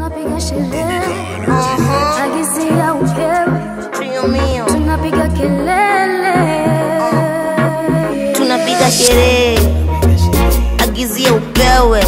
tunapiga sherehe agizia upewe Trio mio. tunapiga kelele tunapiga sherehe agizia upewe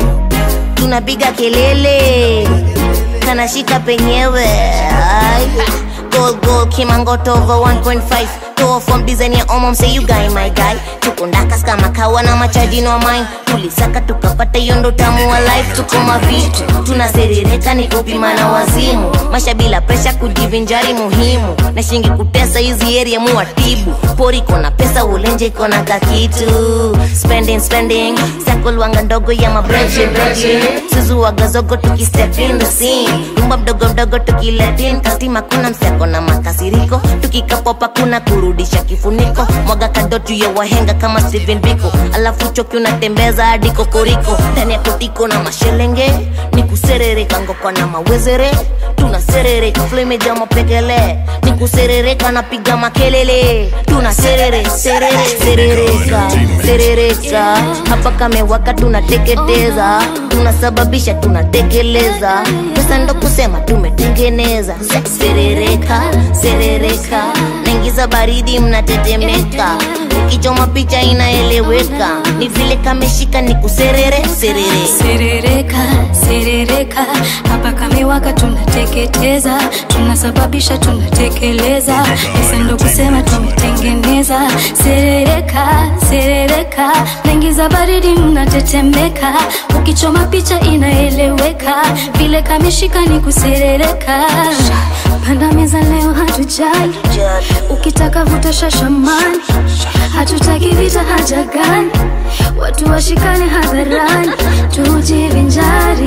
tunapiga kelele kanashika penyewe Ay. gold gold kimangoto over 1.5 Toa from design ya omom say you guy my guy tuko ndakas kama kawa na machaji no mine tulisaka tukapata hiyo ndo tamu wa life tuko mavitu tunaserereka ni kupima na wazimu masha bila presha kujivinjari muhimu na shingi kutesa hizi area muwatibu pori kona pesa ulenje kona kakitu spending spending sakolwanga ndogo ya mabreche breche suzuwaga zogo tukistep in the scene nyumba mdogo mdogo tukiletin kastima kuna mseko na makasiriko tukikapopa kuna kurudisha kifuniko mwaga kado juu ya wahenga kama Steven Biko alafu choki unatembeza hadi kokoriko ndani ya kotiko na mashelenge ni kuserereka ngokwa na mawezere tunaserereka flemeja mapekele ni kuserereka napiga makelele tunaserere serere serereka serereka hapa kamewaka tunateketeza tunasababisha tunatekeleza pesa ndo kusema tumetengeneza serereka serereka naingiza baridi mnatetemeka ukichoma picha inaeleweka ni vile kameshika ni kuserere serere serereka serereka hapa kamewaka tunateketeza tunasababisha tunatekeleza pesa ndo kusema tumetengeneza serereka serereka naingiza baridi mnatetemeka ukichoma picha inaeleweka vile kameshika ni kuserereka panda meza leo hatujali ukitaka vuta shashamani hatutaki vita haja gani watu washikane hadharani tujivinjari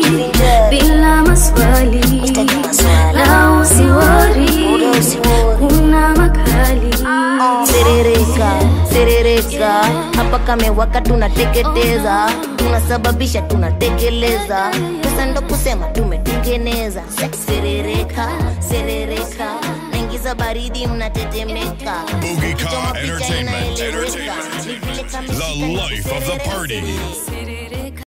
bila maswali na usiwori kuna makali serereka serereka hapa kamewaka tunateketeza tunasababisha tunatekeleza pesa ndo kusema tumetengeneza serereka serereka naingiza baridi mnatetemeka Boogie Ukichoma Car picha Entertainment, inaeleweka. Entertainment. Ni vile kameshika The ni life of the kuserere, party. serere. Serereka.